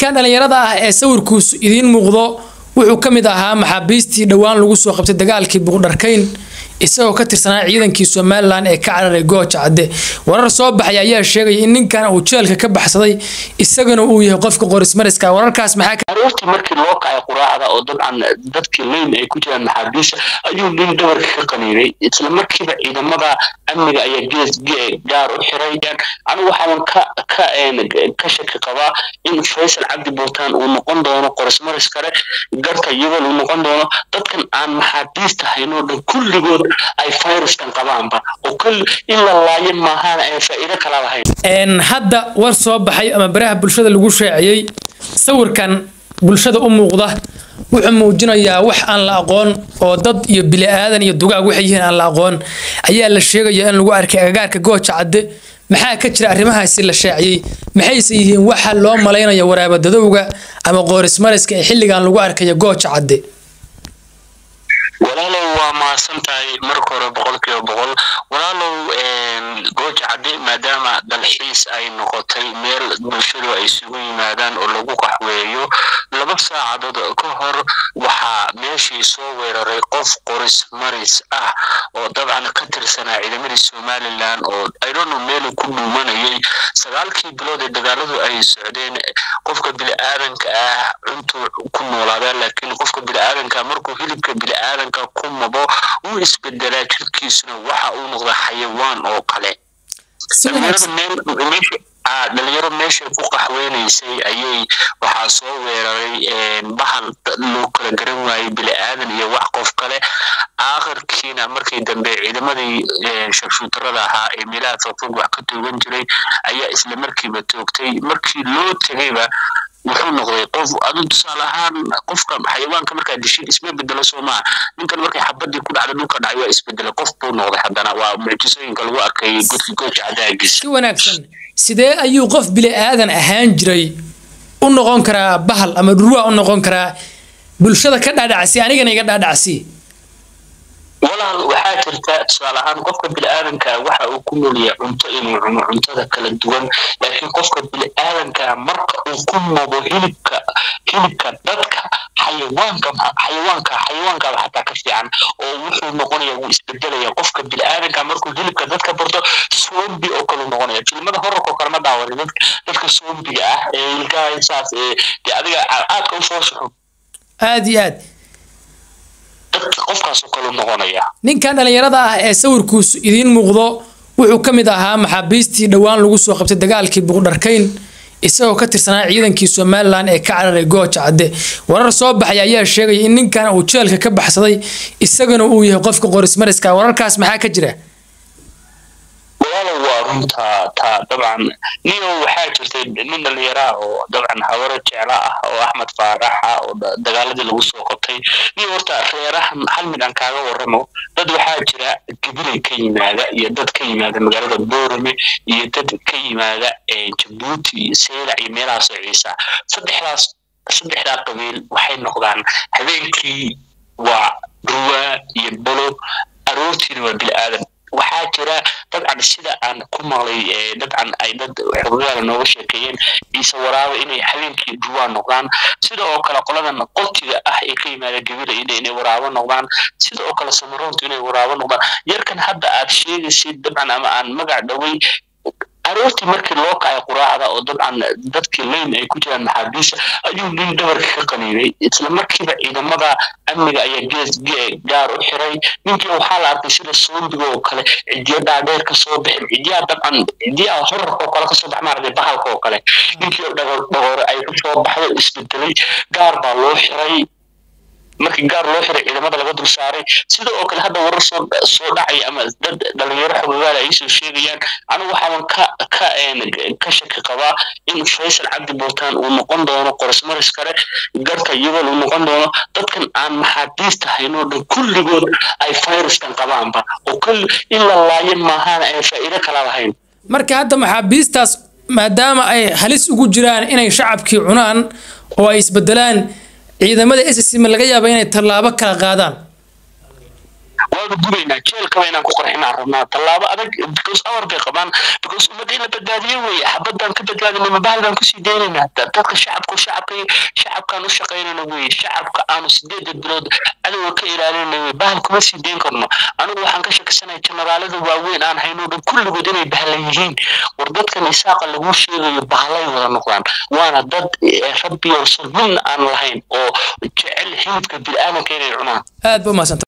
kan dhallinyarada ah ee sawirkuusu idiin muuqdo wuxuu ka mid ahaa maxaabiistii dhowaan lagu soo qabtay dagaalkii buuqdharkayn isagoo ka tirsanaa ciidankii somalilan ee ka cararay gooja cadde warar soo baxay ayaa sheegaya in ninkan uu jeelka ka baxsaday isagana uu yahay qofka qorismariska wararkaas maxaa aroortii markii loo kacay quraacda oo dabcan dadkii leyn ay ku jiraan maxaabiisha ayuu nin dhabarka ka qaniinay isla markiiba ciidamada amniga ayaa gees gaar u xirayaan anigu waxaan ka ka ka shaki qabaa in faysal cabdi buutaan uu noqon doono qorismaris kale garka yabal uu noqon doono dadkan aan maxaabiista haynoo dhan kulligood ay fayraskan qabaanba oo kul in la laayo maahaana ay faa'iido kala lahayn hadda war soo baxay ama baraha bulshada lagu sheeciyey sawirkan bulshada u muuqda wuxuu muujinayaa wax aan la aqoon oo dad iyo bili-aadan iyo dugaag waxay yihiin aan la aqoon ayaa la sheegaya in lagu arkay agagaarka gooja cadde maxaa ka jira arrimahaasi la shaaciyey maxayse yihiin waxa loo malaynayo waraabadadowga ama qoorismariska ee xilligan lagu arkayo gooja cadde walaalow waa mahadsan tahay marka hore boqolkiiba boqol walaalow gooja cadde maadaama dalxiis ay noqotay meel bulshadu ay isugu yimaadaan oo lagu qaxweeyo laba saacadood ka hor waxaa meeshii soo weeraray qof qoris maris ah oo dabcan ka tirsanaa ciidamadii somalilan oo idono meelu ku dhuumanayay sagaalkii bilood ee dagaaladu ay socdeen qofka bili-aadanka ah cuntuu ku noolaadaan laakiin qofka bili-aadanka markuu hilibka bili-aadanka ku mabo wuu isbedelaa jirkiisuna waxa uu noqda xayawaan oo kale dhalinyaro meeshay ku qaxweynaysay ayay waxaa soo weeraray bahal loo kala garan waayey bili-aadan iyo wax qof kale aakhirkiina markii dambe ciidamadii sharshuutarada ahaa ee meelaha fogfog wax ka toogan jiray ayaa isla markiiba toogtay markii loo tegayba wuxuu noqday qof adu tusaale ahaan qofka xayawaanka markaa dishid isma bedelo soo maa ninkan markay xabadii ku dhacda dhulka dhacay waa isbedelay qof buu noqday haddana waa mucjisooyinka lagu arkay godki gooja cadaagiis si wanaagsan sidee ayuu qof bili-aadan ahaan jiray u noqon karaa bahal ama dhurwaa u noqon karaa bulshada ka dhaadhacsi anigana iga dhaadhacsi walaal waxaa jirta tusaale ahaan qofka bili-aadanka waxa uu ku noolyahay cunto inuu cuno cuntada kala duwan laakiin qofka bili-aadanka marka uu ku nobo hilibka hilibka dadka xayawaanka xayawaanka xayawaankaaba xataa ka fiican oo wuxuu noqonaya wuu isbedelaya qofka bili-aadanka markuu hilibka dadka barto sombi oo kale noqonaya filimada horarka oo kale ma daawaday dadka dadka sombiga ah ee ilkahasaas ee dee adiga aadka u soo suxo aada iyo aad qofkaasoo kale noqonaya ninkan dhallinyarada ah ee sawirkuusu idiin muuqdo wuxuu ka mid ahaa maxaabiistii dhowaan lagu soo qabtay dagaalkii buuqdharkayn isagoo ka tirsanaa ciidankii somalilan ee ka cararay gooja cadde warar soo baxay ayaa sheegaya in ninkan uu jeelka ka baxsaday isagana uu yahay qofka qorismariska wararkaas maxaa ka jira walaalow waa runta taa dabcan niyo waxaa jirtay nin dhalinyaraha oo dabcan hawaro jecla ah oo axmed faarax ah oo dagaaladii lagu soo qabtay niyo horta reerahan hal mid aan kaaga warramo dad waxaa jira gabilay ka yimaada iyo dad ka yimaada magaalada boorame iyo dad ka yimaada jabuuti iyo seylac iyo meelahaasoo ciisa saddexdaas saddexdaa qabiil waxay noqdaan habeenkii waa ruwaa iyo bolo aroortiina waa bili-aadan waxaa jira dabcan sida aan ku maqlay dabcan ay dad xogayaala nooga sheekeeyeen ciise waraaba inay habeenkii duwaa noqdaan sida oo kale qoladan qoltiga ah ee ka yimaada gabila inay waraabo noqdaan sida oo kale samaroontu inay waraabo noqdaan yarkan hadda aad sheegaysid dabcan ama aan magac dhoway aroortii markii loo kacay quraacda oo dabcan dadkii leyn ay ku jiraan maxaabiisha ayuu nin dhabarka ka qaniinay isla markiiba ciidamada amniga ayaa gees gaar u xiray ninkii waxaa la arkay sida soombiga oo kale cidiya dhaadheer kasoo bixin cidiyaa dabcan cidiyaa horarka oo kale kasoo bax maaragtay bahalka oo kale ninkii oo dhagoore ay kusoo baxday isbedelay gaar baa loo xiray markii gaar loo xiray ciidamada laga dul saaray sida oo kale hadda warar soo soo dhacay ama dad dhalinyaro xogagaal ay soo sheegayaan anigu waxaan ka ka ka shaki qabaa in faysal cabdi buutaan uu noqon doono qorismaris kale garka yabal uu noqon doono dadkan aan maxaabiista haynoo dhan kulligood ay fayraskan qabaanba oo kul in la laayo maahaana ay faa'iido kala lahayn marka hadda maxaabiistaas maadaama ay halis ugu jiraan inay shacabkii cunaan oo ay isbedelaan ciidamada ssm laga yaaba inay tallaabo kala qaadaan waanu gubaynaa jeelkaba inaan ku qarxinaan rabnaa tallaabo adag because awar bay qabaan because ummadda in la badbaadiyo weeye xabadaan ka badbaadinay mabahal baan kusii daynaynaa dadka shacabku shacabka shacabkaan u shaqaynayna weeye shacabka aanu sideeda bilood cadowga ka ilaalinayna weye bahal kuma sii dayn karno anigu waxaan ka shakisanahay jenaraalada waaweyn aan hayno dhan kulligood inay bahlan yihiin war dadkan isaaqa lagu sheegayo bahalay wada noqdaan waana dad rabbi oo sabin aan lahayn oo jecel hilibka bini'aadanka inay cunaan aad ba umahadsantahay